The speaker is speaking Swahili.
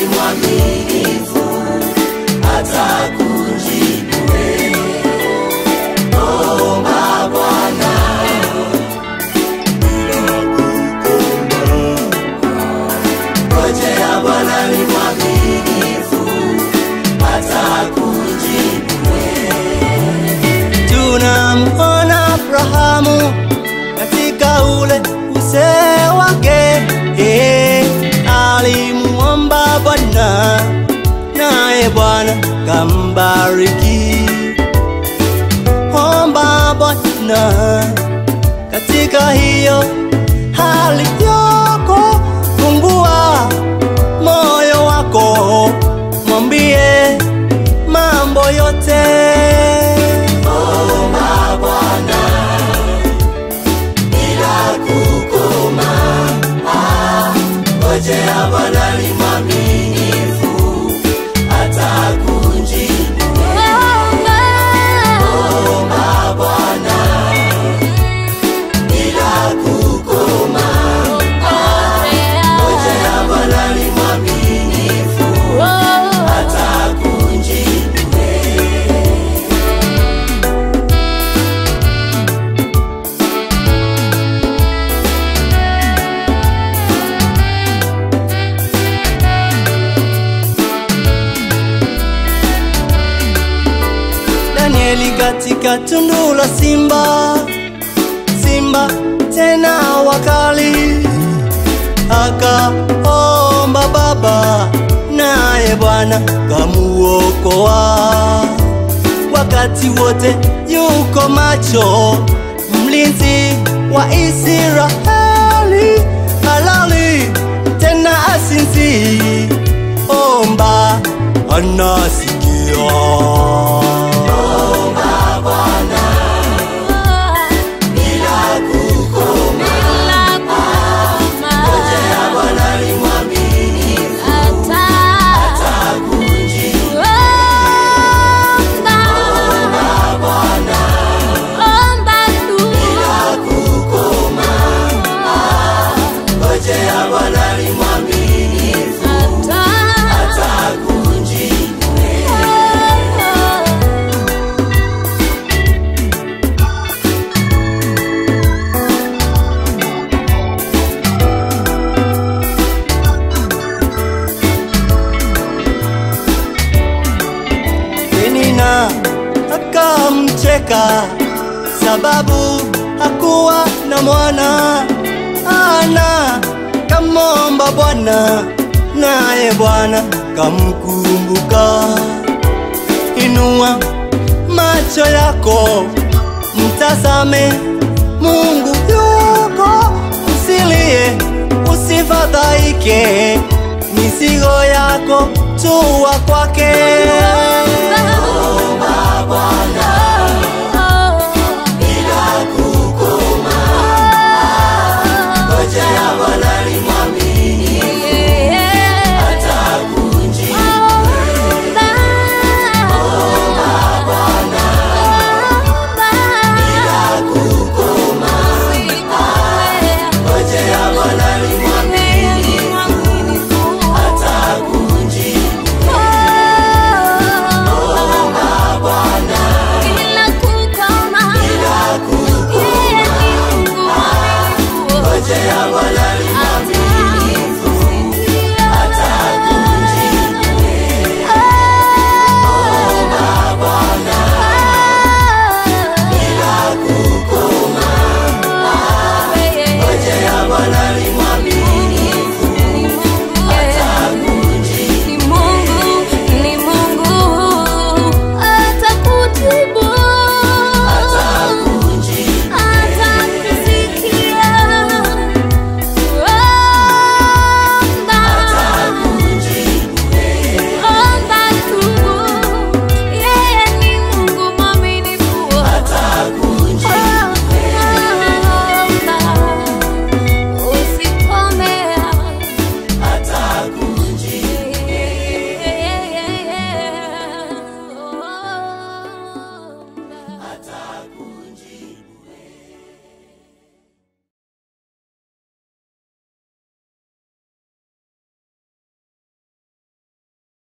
ni mwaminifu, atakujibu wewe. Omba Bwana ngojea Bwana ni mwaminifu, atakujibu tunamwona Abrahamu katika ule uzee wake, eh, alimuomba Bwana naye Bwana kambariki. Omba Bwana katika hiyo hali yako, fungua moyo wako, mwambie mambo yote. Omba Bwana bila kukoma. Ah, Ngojea Bwana ni mwaminifu, atakujibu. Omba Bwana bila kukoma. Ngojea Bwana ni mwaminifu, atakujibu. Danieli katika tundu la simba, simba tena wakali, akaomba Baba, naye Bwana kamuokoa. Wakati wote yuko macho, mlinzi wa Israeli, halali tena asinzi, omba anasikia. Bila kukoma. Ngojea Bwana ni mwaminifu, atakujibu. Bila kukoma. Ngojea Bwana ni mwaminifu, atakujibu. Penina akamcheka sababu hakuwa na mwana. Ana kamomba Bwana, naye Bwana kamkumbuka. Inua macho yako, mtazame Mungu yuko, usilie, usifadhaike, mizigo yako tua kwake.